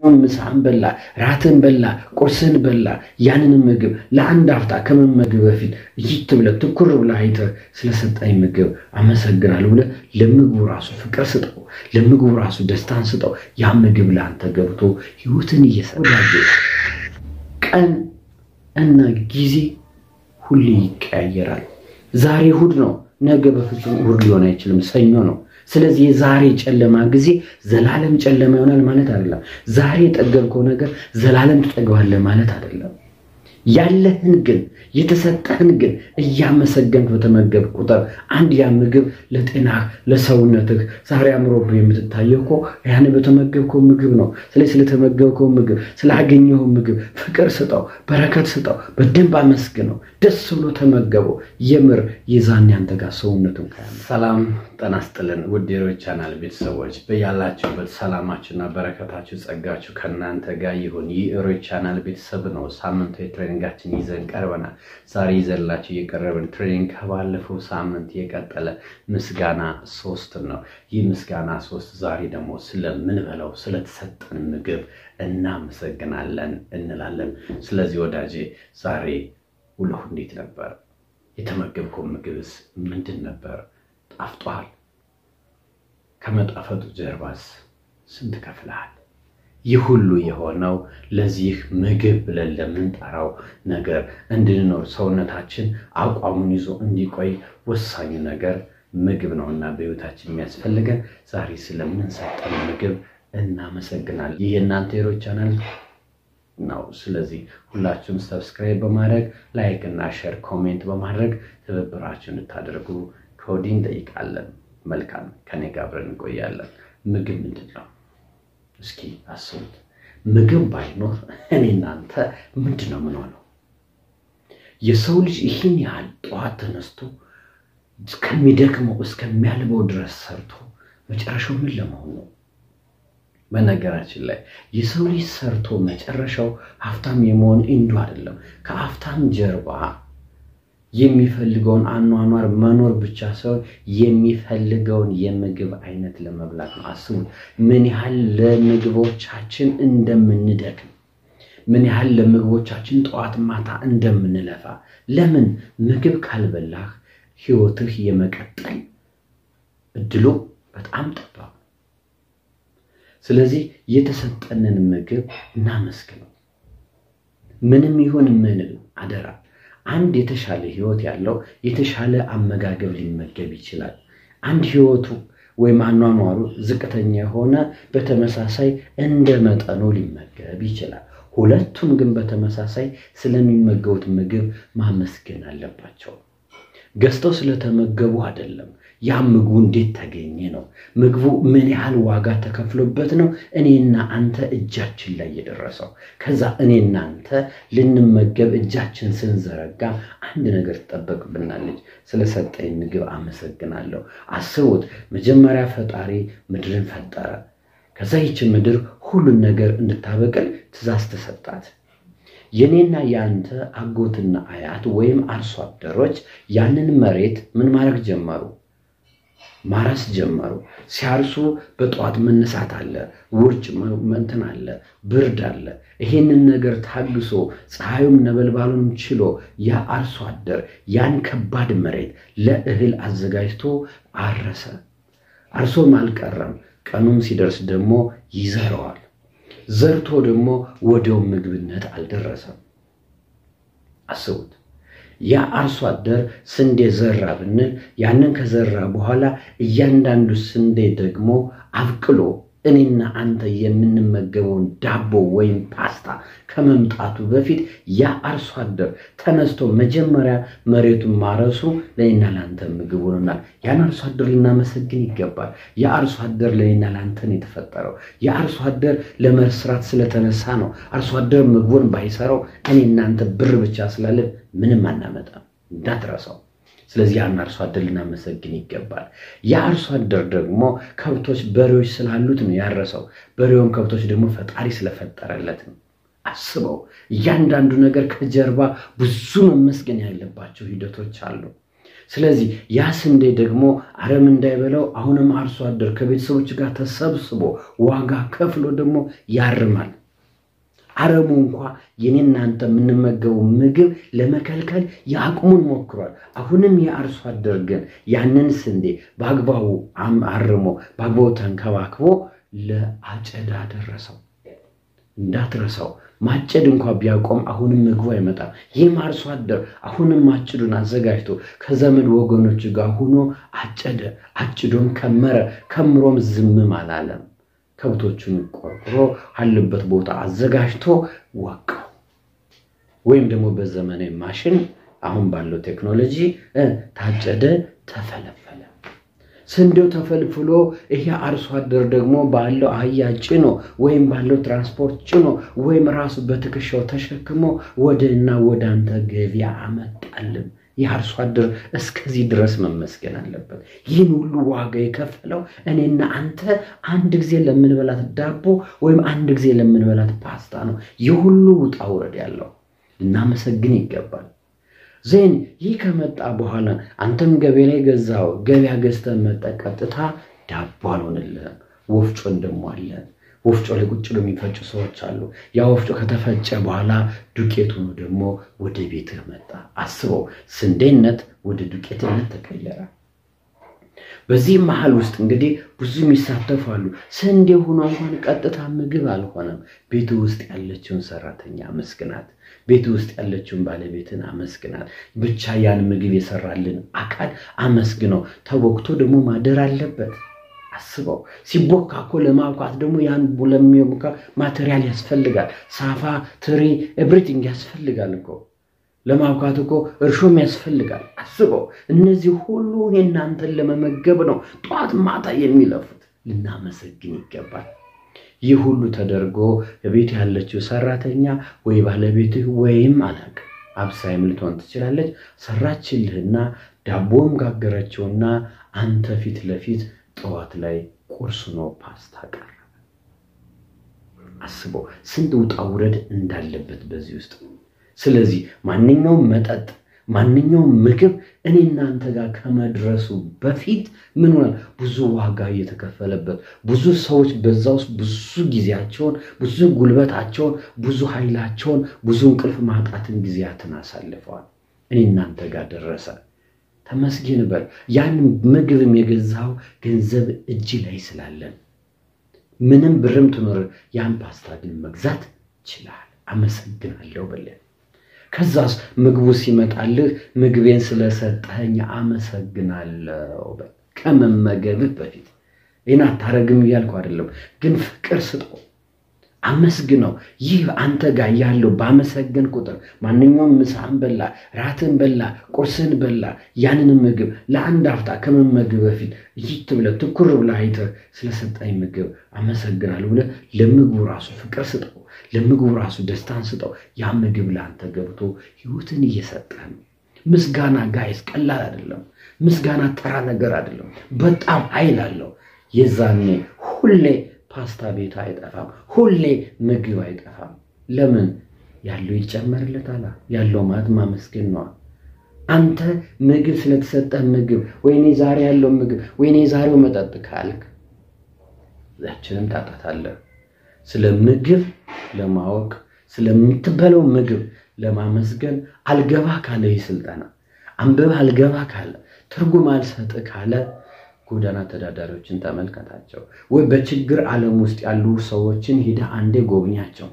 ምሳህን በላ፣ ራትን በላ፣ ቁርስህን በላ። ያንን ምግብ ለአንድ አፍታ ከመመግብ በፊት እይት ብለህ ትኩር ብለህ አይተህ ስለሰጠኝ ምግብ አመሰግናለሁ ብለህ ለምግቡ ራሱ ፍቅር ስጠው፣ ለምግቡ ራሱ ደስታን ስጠው። ያ ምግብ ለአንተ ገብቶ ህይወትን እየሰራ ቀን እና ጊዜ ሁሌ ይቀያየራል። ዛሬ እሑድ ነው፣ ነገ በፍጹም እሑድ ሊሆን አይችልም፣ ሰኞ ነው። ስለዚህ የዛሬ ጨለማ ጊዜ ዘላለም ጨለማ ይሆናል ማለት አይደለም። ዛሬ የጠገብከው ነገር ዘላለም ትጠግባለህ ማለት አይደለም። ያለህን ግን የተሰጠህን ግን እያመሰገንክ በተመገብ ቁጥር አንድ ያ ምግብ ለጤናህ ለሰውነትህ ዛሬ አምሮብህ የምትታየው እኮ ያን በተመገብከው ምግብ ነው። ስለዚህ ስለተመገብከው ምግብ ስላገኘኸው ምግብ ፍቅር ስጠው፣ በረከት ስጠው፣ በደንብ አመስግነው፣ ደስ ብሎ ተመገበው። የምር የዛን ያንተ ጋር ሰውነቱን ከያ ሰላም ጤና ይስጥልን ውድ የሮይ ቻናል ቤተሰቦች በያላችሁበት ሰላማችሁና በረከታችሁ ጸጋችሁ ከእናንተ ጋር ይሁን። ይህ ሮይ ቻናል ቤተሰብ ነው። ሳምንታዊ ትሬኒንጋችን ይዘን ቀርበናል። ዛሬ ይዘንላችሁ የቀረብን ትሬኒንግ ከባለፈው ሳምንት የቀጠለ ምስጋና ሶስት ነው። ይህ ምስጋና ሶስት ዛሬ ደግሞ ስለምንበላው ስለተሰጠን ምግብ እናመሰግናለን እንላለን። ስለዚህ ወዳጄ ዛሬ ውሎህ እንዴት ነበር? የተመገብከው ምግብስ ምንድን ነበር? ጣፍጧል? ከመጣፈጡ ጀርባስ ስንት ከፍለሃል? ይህ ሁሉ የሆነው ለዚህ ምግብ ብለን ለምንጠራው ነገር እንድንኖር ሰውነታችን አቋሙን ይዞ እንዲቆይ ወሳኙ ነገር ምግብ ነው እና በሕይወታችን የሚያስፈልገን ዛሬ ስለምንሰጠን ምግብ እናመሰግናለን። ይህ የእናንተ የሮይ ቻናል ነው። ስለዚህ ሁላችሁም ሰብስክራይብ በማድረግ ላይክ እና ሼር ኮሜንት በማድረግ ትብብራችሁ እንድታደርጉ ከወዲህ እንጠይቃለን። መልካም ከኔ ጋር አብረን እንቆያለን። ምግብ ምንድን ነው? እስኪ አስቡት። ምግብ ባይኖር እኔ እናንተ ምንድን ነው የምንሆነው? የሰው ልጅ ይህን ያህል ጠዋት ተነስቶ እስከሚደክመው እስከሚያልበው ድረስ ሰርቶ መጨረሻው ምን ለመሆን ነው? በነገራችን ላይ የሰው ልጅ ሰርቶ መጨረሻው ሀብታም የመሆን እንዱ አይደለም። ከሀብታም ጀርባ የሚፈልገውን አኗኗር መኖር ብቻ ሳይሆን የሚፈልገውን የምግብ አይነት ለመብላት ነው። አስቡት ምን ያህል ለምግቦቻችን እንደምንደክም፣ ምን ያህል ለምግቦቻችን ጠዋት ማታ እንደምንለፋ። ለምን ምግብ ካልበላህ ህይወትህ የመቀጠል እድሉ በጣም ጠባብ። ስለዚህ የተሰጠንን ምግብ እናመስግነው። ምንም ይሁን ምንም አደራ አንድ የተሻለ ህይወት ያለው የተሻለ አመጋገብ ሊመገብ ይችላል። አንድ ህይወቱ ወይም አኗኗሩ ዝቅተኛ የሆነ በተመሳሳይ እንደ መጠኑ ሊመገብ ይችላል። ሁለቱም ግን በተመሳሳይ ስለሚመገቡት ምግብ ማመስገን አለባቸው። ገዝተው ስለተመገቡ አይደለም። ያ ምግቡ እንዴት ተገኘ ነው። ምግቡ ምን ያህል ዋጋ ተከፍሎበት ነው እኔና አንተ እጃችን ላይ የደረሰው። ከዛ እኔና አንተ ልንመገብ እጃችን ስንዘረጋ አንድ ነገር ትጠበቅብናለች። ስለሰጠኝ ምግብ አመሰግናለሁ። አስቡት፣ መጀመሪያ ፈጣሪ ምድርን ፈጠረ። ከዛ ይች ምድር ሁሉን ነገር እንድታበቅል ትእዛዝ ተሰጣት። የኔና የአንተ አጎትና አያት ወይም አርሶ አደሮች ያንን መሬት ምን ማድረግ ጀመሩ? ማረስ ጀመሩ። ሲያርሱ በጠዋት መነሳት አለ፣ ውርጭ እንትን አለ፣ ብርድ አለ። ይሄንን ነገር ታግሶ ፀሐዩም ነበልባሉንም ችሎ ያ አርሶ አደር ያን ከባድ መሬት ለእህል አዘጋጅቶ አረሰ። አርሶም አልቀረም። ቀኑም ሲደርስ ደግሞ ይዘረዋል። ዘርቶ ደግሞ ወዲያው ምግብነት አልደረሰም። አስቡት። ያ አርሶ አደር ስንዴ ዘራ ብንል ያንን ከዘራ በኋላ እያንዳንዱ ስንዴ ደግሞ አብቅሎ እኔና አንተ የምንመገበውን ዳቦ ወይም ፓስታ ከመምጣቱ በፊት ያ አርሶ አደር ተነስቶ መጀመሪያ መሬቱን ማረሱ ለእኔና ለአንተ ምግብ ሆኖናል። ያን አርሶ አደር ልናመሰግን ይገባል። ያ አርሶ አደር ለእኔና ለአንተ ነው የተፈጠረው። ያ አርሶ አደር ለመስራት ስለተነሳ ነው። አርሶ አደር ምግቡን ባይሰራው እኔ እናንተ ብር ብቻ ስላለን ምንም አናመጣም። እንዳትረሳው። ስለዚህ ያን አርሶ አደር ልናመሰግን ይገባል። ያ አርሶ አደር ደግሞ ከብቶች፣ በሬዎች ስላሉት ነው ያረሰው። በሬውን ከብቶች ደግሞ ፈጣሪ ስለፈጠረለት ነው። አስበው፣ እያንዳንዱ ነገር ከጀርባ ብዙ መመስገን ያለባቸው ሂደቶች አሉ። ስለዚህ ያ ስንዴ ደግሞ አረም እንዳይበላው አሁንም አርሶ አደር ከቤተሰቦች ጋር ተሰብስቦ ዋጋ ከፍሎ ደግሞ ያርማል። አረሙ እንኳ የኔ እናንተ የምንመገቡ ምግብ ለመከልከል የአቅሙን ሞክሯል። አሁንም የአርሶ አደር ግን ያንን ስንዴ በአግባቡ አርሞ በአግባቡ ተንከባክቦ ለአጨዳ ደረሰው። እንዳትረሳው ማጨድ እንኳ ቢያቆም አሁንም ምግቡ አይመጣም። ይህም አርሶ አደር አሁንም ማጭዱን አዘጋጅቶ ከዘመድ ወገኖች ጋር ሆኖ አጨደ። አጭዶም ከመረ። ከምሮም ዝምም አላለም። ከብቶቹን ቆርቁሮ አለበት ቦታ አዘጋጅቶ ወቃው። ወይም ደግሞ በዘመናዊ ማሽን አሁን ባለው ቴክኖሎጂ ታጨደ፣ ተፈለፈለ። ስንዴው ተፈልፍሎ ይሄ አርሶ አደር ደግሞ ባለው አህያ ጭኖ ወይም ባለው ትራንስፖርት ጭኖ ወይም ራሱ በትከሻው ተሸክሞ ወደና ወደ አንተ ገበያ አመጣልን። ይህ አርሶ አደር እስከዚህ ድረስ መመስገን አለበት። ይህን ሁሉ ዋጋ የከፈለው እኔና አንተ አንድ ጊዜ ለምንበላት ዳቦ ወይም አንድ ጊዜ ለምንበላት ፓስታ ነው። ይህ ሁሉ ውጣ ውረድ ያለው ልናመሰግን ይገባል። ዜን ይህ ከመጣ በኋላ አንተም ገበያ ላይ ገዛው፣ ገበያ ገዝተህ መጠህ ቀጥታ ዳቦ አልሆንልህም። ወፍጮን ደግሞ አለ። ወፍጮ ላይ ቁጭ ብሎ የሚፈጩ ሰዎች አሉ። ያ ወፍጮ ከተፈጨ በኋላ ዱቄት ሆኖ ደግሞ ወደ ቤትህ መጣ። አስበው፣ ስንዴነት ወደ ዱቄትነት ተቀየረ። በዚህ መሀል ውስጥ እንግዲህ ብዙ የሚሳተፉ አሉ። ስንዴ ሆኖ እንኳን ቀጥታ ምግብ አልሆነም። ቤት ውስጥ ያለችውን ሰራተኛ አመስግናት። ቤት ውስጥ ያለችውን ባለቤትን አመስግናት። ብቻ ያን ምግብ የሰራልን አካል አመስግነው። ተቦክቶ ደግሞ ማደር አለበት። አስበው ሲቦካ እኮ ለማብኳት ደግሞ ያን ለሚቦካ ማቴሪያል ያስፈልጋል። ሳፋ፣ ትሪ፣ ኤቭሪቲንግ ያስፈልጋል እኮ ለማብካት እኮ እርሾም ያስፈልጋል። አስበው እነዚህ ሁሉ የእናንተን ለመመገብ ነው ጠዋት ማታ የሚለፉት። ልናመሰግን ይገባል። ይህ ሁሉ ተደርጎ በቤት ያለችው ሰራተኛ ወይ ባለቤትህ ወይም አላቅ አብሳይም ልትሆን ትችላለች። ሰራችልህና ዳቦም ጋገረችውና አንተ ፊት ለፊት ጠዋት ላይ ቁርስ ነው ፓስታ ቀረበ። አስበው ስንት ውጣ ውረድ እንዳለበት በዚህ ውስጥ ስለዚህ ማንኛውም መጠጥ ማንኛውም ምግብ እኔ እናንተ ጋር ከመድረሱ በፊት ምን ሆናል? ብዙ ዋጋ እየተከፈለበት ብዙ ሰዎች በዛ ውስጥ ብዙ ጊዜያቸውን፣ ብዙ ጉልበታቸውን፣ ብዙ ኃይላቸውን፣ ብዙ እንቅልፍ ማጣትን ጊዜያትን አሳልፈዋል። እኔ እናንተ ጋር ደረሰ። ተመስገን በል። ያን ምግብም የገዛው ገንዘብ እጅ ላይ ስላለን ምንም ብርም ትኖር ያን ፓስታ ግን መግዛት ችላል። አመሰግናለሁ በለን። ከዛስ ምግቡ ሲመጣልህ ምግቤን ስለሰጠኸኝ አመሰግናለሁ በል። ከመመገብህ በፊት ይህን አታረግም እያልኩ አይደለም፣ ግን ፍቅር ስጠው፣ አመስግነው። ይህ አንተ ጋር ያለው ባመሰገን ቁጥር ማንኛውም ምሳህን በላ፣ ራትን በላ፣ ቁርስን በላ፣ ያንን ምግብ ለአንድ አፍታ ከመመግብ በፊት ይት ብለህ ትኩር ብለህ አይተህ ስለሰጠኝ ምግብ አመሰግናለሁ ብለህ ለምግቡ ራሱ ፍቅር ስጠው። ለምግቡ ራሱ ደስታን ስጠው። ያ ምግብ ለአንተ ገብቶ ህይወትን እየሰጠህ ነው። ምስጋና ጋይስ ቀላል አይደለም። ምስጋና ተራ ነገር አይደለም። በጣም ኃይል አለው። የዛኔ ሁሌ ፓስታ ቤት አይጠፋም። ሁሌ ምግብ አይጠፋም። ለምን ያለው ይጨመርለታል። ያለው ማለት ማመስገን ነዋ። አንተ ምግብ ስለተሰጠህ ምግብ ወይኔ ዛሬ ያለው ምግብ ወይኔ ዛሬው መጠጥ ካልክ ያችንም ታጣታለህ። ስለ ምግብ ለማወቅ ስለምትበለው ምግብ ለማመስገን አልገባ ካለ ይህ ስልጠና አንብብ አልገባ ካለ ትርጉም አልሰጥ ካለ ጎዳና ተዳዳሪዎችን ተመልከታቸው፣ ወይ በችግር ዓለም ውስጥ ያሉ ሰዎችን ሂደህ አንዴ ጎብኛቸው።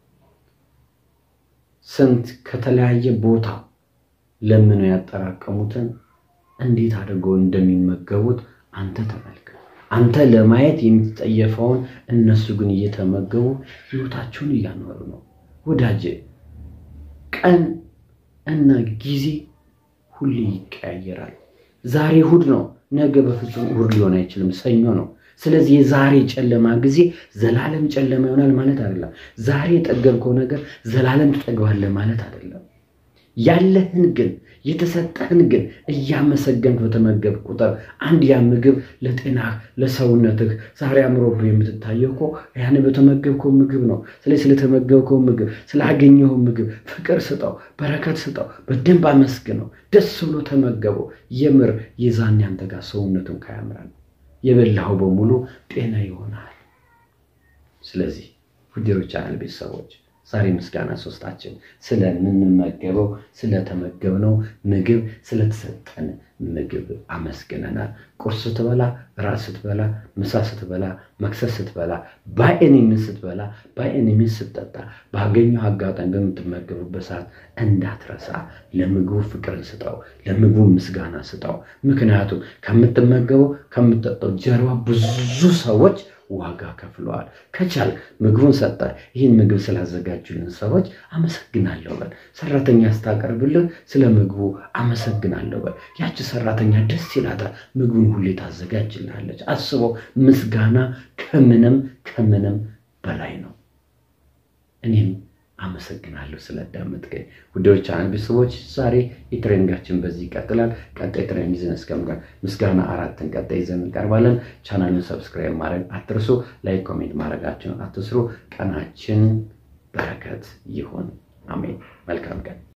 ስንት ከተለያየ ቦታ ለምነው ያጠራቀሙትን እንዴት አድርገው እንደሚመገቡት አንተ ተመልከት። አንተ ለማየት የምትጠየፈውን እነሱ ግን እየተመገቡ ህይወታቸውን እያኖሩ ነው። ወዳጄ ቀን እና ጊዜ ሁሌ ይቀያየራል። ዛሬ እሑድ ነው፣ ነገ በፍጹም እሑድ ሊሆን አይችልም፣ ሰኞ ነው። ስለዚህ የዛሬ ጨለማ ጊዜ ዘላለም ጨለማ ይሆናል ማለት አይደለም። ዛሬ የጠገብከው ነገር ዘላለም ትጠግባለህ ማለት አይደለም። ያለህን ግን የተሰጠህን ግን እያመሰገንክ በተመገብ ቁጥር አንድ ያ ምግብ ለጤናህ ለሰውነትህ ዛሬ አምሮብህ የምትታየው እኮ ያን በተመገብከው ምግብ ነው። ስለዚህ ስለተመገብከው ምግብ ስላገኘው ምግብ ፍቅር ስጠው፣ በረከት ስጠው፣ በደንብ አመስግነው፣ ደስ ብሎ ተመገበው። የምር የዛን ያንተ ጋር ሰውነቱን ካያምራል የበላኸው በሙሉ ጤና ይሆናል። ስለዚህ ውዴሮች ቻናል ቤተሰቦች ዛሬ ምስጋና ሶስታችን ስለምንመገበው ስለተመገብነው ምግብ ስለተሰጠን ምግብ አመስግነናል። ቁርስ ስትበላ፣ ራት ስትበላ፣ ምሳ ስትበላ፣ መክሰስ ስትበላ፣ በኤኒሚን ስትበላ፣ በኤኒሚን ስትጠጣ፣ ባገኘው አጋጣሚ በምትመገብበት ሰዓት እንዳትረሳ ለምግቡ ፍቅርን ስጠው፣ ለምግቡ ምስጋና ስጠው። ምክንያቱም ከምትመገበው ከምትጠጣው ጀርባ ብዙ ሰዎች ዋጋ ከፍለዋል። ከቻል ምግቡን ሰጠ። ይህን ምግብ ስላዘጋጁልን ሰዎች አመሰግናለሁ በል። ሰራተኛ ስታቀርብልህ ስለ ምግቡ አመሰግናለሁ በል። ያቺ ሰራተኛ ደስ ይላታል፣ ምግቡን ሁሌ ታዘጋጅልሃለች። አስበው፣ ምስጋና ከምንም ከምንም በላይ ነው። እኔም አመሰግናለሁ ስለዳመጥከኝ። ውዶች ቻናል ቤተሰቦች ዛሬ የትሬኒንጋችን በዚህ ይቀጥላል። ቀጣይ ትሬኒንግ ይዘን እስከምቀር ምስጋና አራትን ቀጣይ ይዘን እንቀርባለን። ቻናሉን ሰብስክራይብ ማድረግ አትርሱ። ላይክ ኮሜንት ማድረጋችሁን አትስሩ። ቀናችን በረከት ይሁን። አሜን። መልካም ቀን